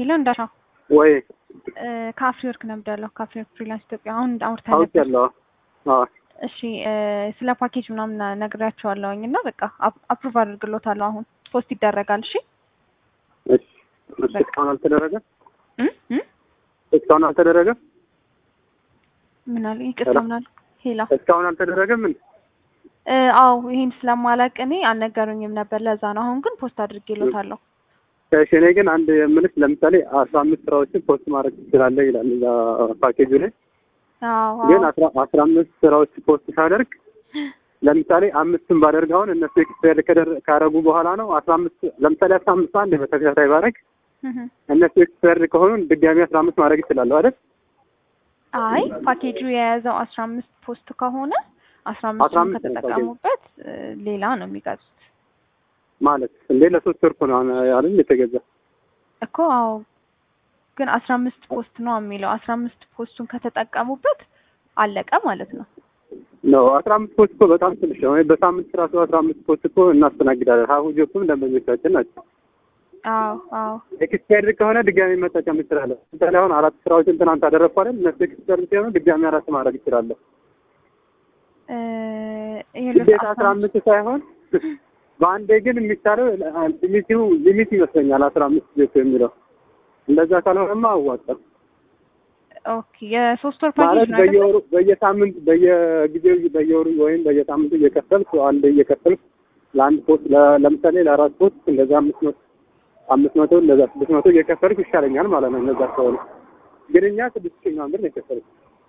ሄሎ እንዳሻው ወይ ከአፍሪ ወርክ ነው የምደውለው። ከአፍሪ ወርክ ፍሪላንስ ኢትዮጵያ አሁን አውርተን ታውቅ ነበር። ያለው እሺ እ ስለ ፓኬጅ ምናምን ነግሬያቸዋለሁኝ እና በቃ አፕሩቭ አድርግሎታለሁ። አሁን ፖስት ይደረጋል። እሺ እስካሁን አልተደረገም። እ እ እስካሁን አልተደረገም። ምን አለ ይቅርታ፣ ምን አለ ሄላ እስካሁን አልተደረገም። ምን እ አዎ ይሄን ስለማላቅ እኔ አልነገሩኝም ነበር። ለዛ ነው። አሁን ግን ፖስት አድርጌሎታለሁ። እሺ እኔ ግን አንድ የምልሽ ለምሳሌ አስራ አምስት ስራዎችን ፖስት ማድረግ ትችላለህ ይላል እዛ ፓኬጁ ላይ አዎ ግን አስራ አስራ አምስት ስራዎች ፖስት ሳደርግ ለምሳሌ አምስትን ባደርግ አሁን እነሱ ኤክስፔር ካረጉ በኋላ ነው አስራ አምስት ለምሳሌ አስራ አምስት አንድ በተከታታይ ባደርግ እህ እነሱ ኤክስፔር ከሆኑ ድጋሚ አስራ አምስት ማድረግ ይችላለሁ አይደል? አይ ፓኬጁ የያዘው አስራ አምስት ፖስት ከሆነ አስራ አምስቱን 15 ነው ከተጠቀሙበት እ ሌላ ነው የሚገዙት ማለት እንዴ ለሶስት ወር እኮ ነው አይደል የተገዛ እኮ አዎ ግን አስራ አምስት ፖስት ነው የሚለው አስራ አምስት ፖስቱን ከተጠቀሙበት አለቀ ማለት ነው። ነው አስራ አምስት ፖስት እኮ በጣም ትንሽ ነው። በሳምንት ራሱ አስራ አምስት ፖስት እኮ እናስተናግዳለን። ሀሁ ጆፕም ደንበኞቻችን ናቸው። አዎ አዎ ኤክስፓየርድ ከሆነ ድጋሚ መጠቀም ይችላለሁ። ለምሳሌ አሁን አራት ስራዎችን ትናንት አደረግኩ አይደል? እነሱ ኤክስፓየርድ ሲሆኑ ድጋሚ አራት ማድረግ ይችላለሁ። እ ይኸውልህ ግዴታ አስራ አስራ አምስት ሳይሆን በአንዴ ግን የሚቻለው ሊሚቱ ሊሚት ይመስለኛል አስራ አምስት ጆፕ የሚለው እንደዛ ካልሆነማ አዋጣም ኦኬ የሶስት ወር ማለት ፓኬጅ ነው አይደል? በየወሩ በየሳምንት በየጊዜው በየወሩ ወይም በየሳምንቱ እየከፈልኩ አንድ እየከፈልኩ ለአንድ ፖስት ለ- ለምሳሌ ለአራት ፖስት እንደዛ አምስት መቶ አምስት መቶ እንደዛ ስድስት መቶ እየከፈልኩ ይሻለኛል ማለት ነው። እንደዛ ከሆነ ግን እኛ ስድስት ሺህ ምናምን ብር ነው የከፈልኩት።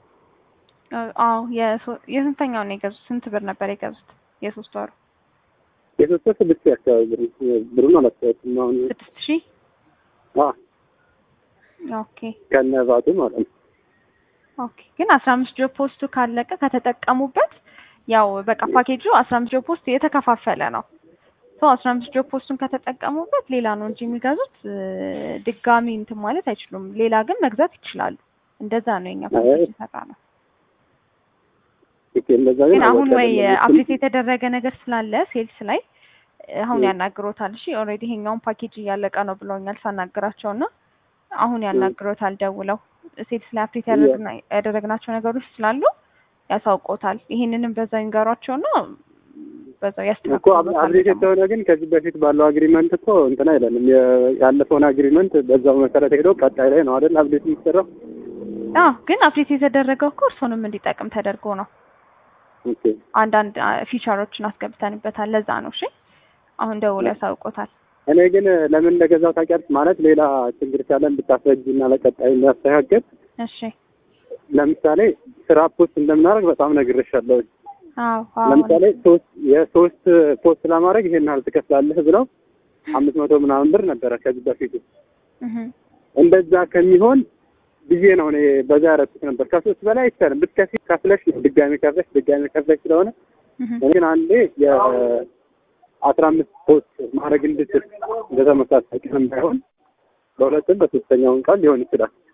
አዎ የሶ- የስንተኛው ነው የገዙት? ስንት ብር ነበር የገዙት? የሶስት ወሩ የሶስት ወር ስድስት ሺህ አካባቢ ብር ብሩን አላስታወስም አሁን ስድስት ሺህ አ ኦኬ ከነ ቫቱ ማለት ነው። ኦኬ ግን አስራ አምስት ጆብ ፖስቱ ካለቀ ከተጠቀሙበት ያው በቃ ፓኬጁ አስራ አምስት ጆብ ፖስት የተከፋፈለ ነው። ሶ አስራ አምስት ጆብ ፖስቱን ከተጠቀሙበት ሌላ ነው እንጂ የሚገዙት እ ድጋሚ እንትን ማለት አይችሉም። ሌላ ግን መግዛት ይችላሉ። እንደዛ ነው የኛ ፓኬጅ አይ። የሰራ ነው። ኦኬ እንደዛ ግን አሁን አወጣ ወይ አይደለም። አፕዴት የተደረገ ነገር ስላለ ሴልስ ላይ አሁን እ። ያናግሮታል። እሺ ኦልሬዲ ይሄኛውን ፓኬጅ እያለቀ ነው ብለውኛል ሳናግራቸው እና አሁን ያናግሮታል ደውለው ሴልስ ላይ አፕዴት ያደረግና- ያደረግናቸው ነገሮች ስላሉ ያሳውቆታል። ይሄንንም በዛው ይንገሯቸውና በዛው እኮ ያስተካክሉታል። አብዴት ደግሞ። የተሆነ ግን ከዚህ በፊት ባለው አግሪመንት እኮ እንትን አይለንም። የ- ያለፈውን አግሪመንት በዛው መሰረት ሄዶ ቀጣይ ላይ ነው አይደል አብዴት የሚሰራው። አዎ ግን አፕዴት የተደረገው እኮ እርሶንም እንዲጠቅም ተደርጎ ነው። ኦኬ አንዳንድ ፊቸሮችን አስገብተንበታል። ለዛ ነው። እሺ አሁን ደውለው ያሳውቆታል። እኔ ግን ለምን እንደገዛው ታውቂያለሽ? ማለት ሌላ ችግር ካለን ብታስረጅ እና ለቀጣይ እንዳስተካከል እሺ ለምሳሌ ስራ ፖስት እንደምናደርግ በጣም ነግሬሻለሁ። አዎ አዎ ለምሳሌ ሶስት የሶስት ፖስት ለማድረግ ይሄን ያህል ትከፍላለህ ብለው አምስት መቶ ምናምን ብር ነበረ ከዚህ በፊቱ። እህ እንደዛ ከሚሆን ብዬ ነው እኔ በዛ ያደረኩት ነበር። ከሶስት በላይ አይቻልም። ብትከፊ ከፍለሽ ነው ድጋሚ ከፍለሽ ድጋሚ ከፍለሽ ስለሆነ እህ እኔ ግን አንዴ የአስራ አምስት ፖስት ማድረግ እንድችል እንደተመሳሳይ ቀን ባይሆን በሁለትም በሶስተኛውን ቀን ሊሆን ይችላል።